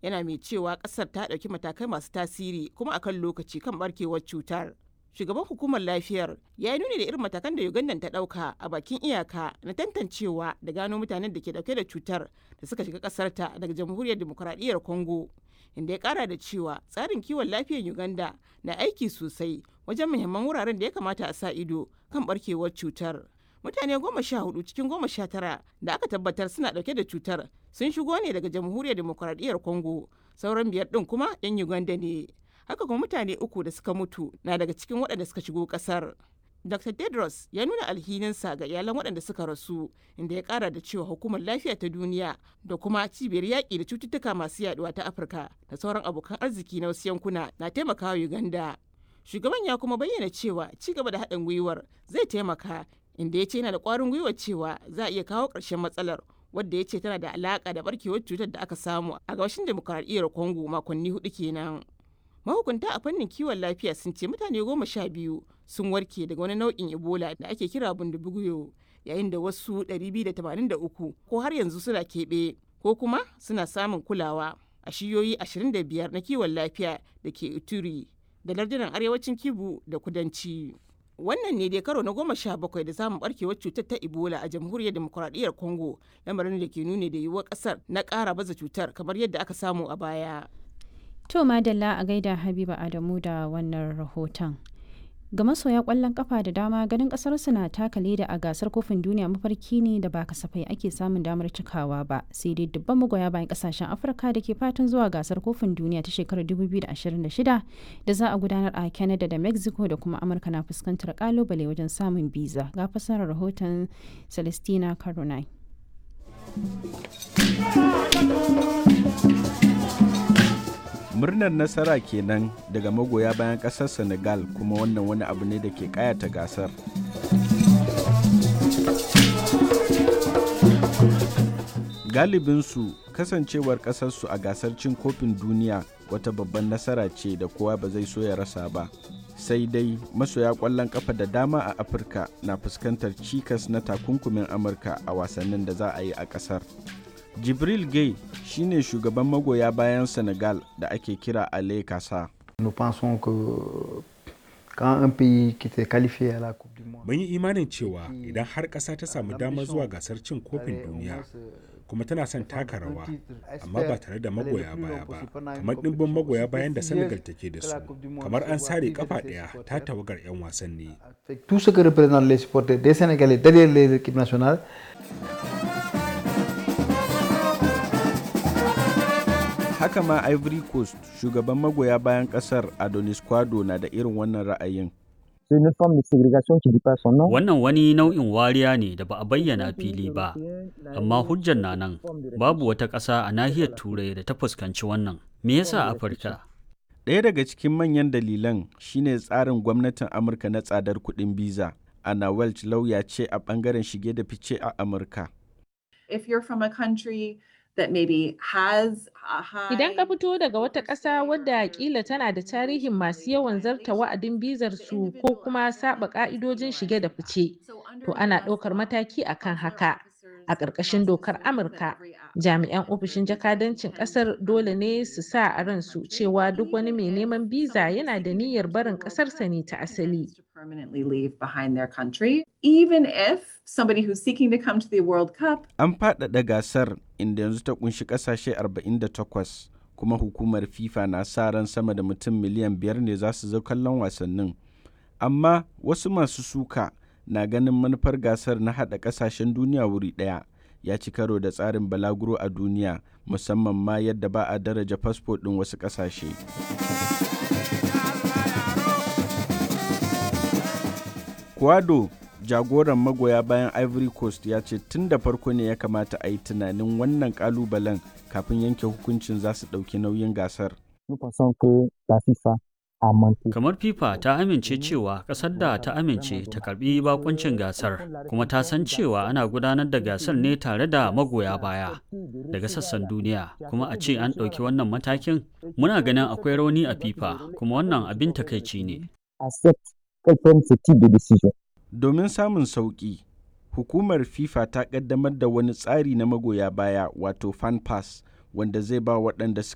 yana mai cewa ƙasar ta ɗauki matakai masu tasiri kuma akan lokaci kan barkewar cutar. Shugaban hukumar lafiyar ya yi nuni da irin matakan da Uganda ta ɗauka a bakin iyaka na tantancewa da gano mutanen da ke ɗauke da cutar da suka shiga ƙasarta daga jamhuriyar demokuraɗiyyar Congo. Inda ya ƙara da cewa tsarin kiwon lafiyar Uganda na aiki sosai wajen muhimman wuraren da ya kamata a sa ido kan barkewar cutar. Mutane goma sha hudu cikin goma sha tara da aka tabbatar suna ɗauke da cutar sun shigo ne daga jamhuriyar demokuraɗiyyar Congo. Sauran biyar ɗin kuma 'yan Uganda ne. haka kuma mutane uku da suka mutu na daga cikin waɗanda suka shigo ƙasar. Dr. Tedros ya nuna alhininsa ga iyalan waɗanda suka rasu inda ya ƙara da cewa hukumar lafiya ta duniya da kuma cibiyar yaƙi da cututtuka masu yaduwa ta Afirka da sauran abokan arziki na wasu yankuna na taimakawa Uganda. Shugaban ya kuma bayyana cewa ci gaba da haɗin gwiwar zai taimaka inda ya ce yana da ƙwarin gwiwar cewa za a iya kawo ƙarshen matsalar wadda ya ce tana da alaƙa da barkewar cutar da aka samu a gabashin demokuraɗiyyar Congo makonni hudu kenan. mahukunta a fannin kiwon lafiya sun ce mutane goma sha biyu sun warke daga wani nau'in ebola da ake kira bundubuguyo yayin da wasu 283 ko har yanzu suna keɓe ko kuma suna samun kulawa a shiyoyi 25 na kiwon lafiya da ke ituri da lardunan arewacin kibu da kudanci wannan ne dai karo na goma sha bakwai da samun barkewar cutar ta ebola a jamhuriyar demokuraɗiyyar congo lamarin da ke nuni da yiwuwar ƙasar na ƙara baza cutar kamar yadda aka samu a baya To Madalla a gaida Habiba Adamu da wannan rahoton. Ga masoya kwallon kafa da dama ganin kasar na taka leda a gasar kofin duniya mafarki ne da ba kasafai ake samun damar cikawa ba sai dai dubban magoya bayan kasashen Afirka da ke fatan zuwa gasar kofin duniya ta shekarar 2026 da za a gudanar a Canada da Mexico da kuma Amurka na fuskantar kalubale wajen samun biza ga fasarar rahoton Celestina Caronai. murnar nasara kenan daga magoya bayan kasar senegal kuma wannan wani abu ne da ke kayata gasar galibinsu kasancewar kasarsu a gasar cin kofin duniya wata babban nasara ce da kowa ba zai so ya rasa ba sai dai masoya kwallon kafa da dama a afirka na fuskantar cikas na takunkumin amurka a wasannin da za a yi a kasar jibril gay shine shugaban magoya bayan senegal da ake kira ale kasa mun yi imanin cewa idan har ƙasa ta samu damar zuwa gasar cin kofin duniya kuma tana son taka rawa amma ba tare da magoya baya ba kamar ɗimbin magoya bayan da senegal take da su kamar an sare kafa ɗaya ta tawagar 'yan wasanni haka ma ivory coast shugaban magoya bayan kasar adonis kwado na da irin wannan ra'ayin Wannan wani nau'in wariya ne da ba a bayyana fili ba, amma hujjar na nan babu wata ƙasa a nahiyar Turai da ta fuskanci wannan. Me yasa Afirka? Ɗaya daga cikin manyan dalilan shine tsarin gwamnatin Amurka na tsadar kuɗin biza. Anna Welch lauya ce a ɓangaren shige da fice a Amurka. If you're from a country that maybe has a high Idan ka fito daga wata ƙasa wadda kila tana da tarihin masu yawan zarta wa'adin bizar su ko kuma saba ƙa'idojin shige da fice, to ana ɗaukar mataki akan haka. A ƙarƙashin dokar Amurka, jami'an ofishin jakadancin ƙasar dole ne su sa a ransu cewa duk wani mai neman biza yana da niyyar barin ƙasarsa ne ta asali. to permanently leave behind their country, even if somebody who's seeking to come to the World Cup An faɗaɗa gasar inda yanzu ta kunshi ƙasashe 48 kuma hukumar FIFA na sa ran sama da mutum miliyan biyar ne za su zo kallon wasannin. Amma wasu masu suka na ganin manufar gasar na haɗa ƙasashen duniya wuri ɗaya ya ci karo da tsarin balaguro a duniya musamman ma yadda ba a daraja fasfo ɗin wasu ƙasashe. Kwado jagoran magoya bayan Ivory Coast ya ce tun da farko ne ya kamata a yi tunanin wannan kalubalen kafin yanke hukuncin za su ɗauki nauyin gasar. Kamar FIFA ta amince cewa ƙasar da ta amince ta karbi bakuncin gasar kuma ta san cewa ana gudanar da gasar ne tare da magoya baya daga sassan duniya kuma a ce an ɗauki wannan matakin muna ganin akwai rauni a FIFA kuma wannan abin takaici ne. Domin samun sauƙi, hukumar FIFA ta ƙaddamar da wani tsari na magoya baya wato fan pass wanda zai ba waɗanda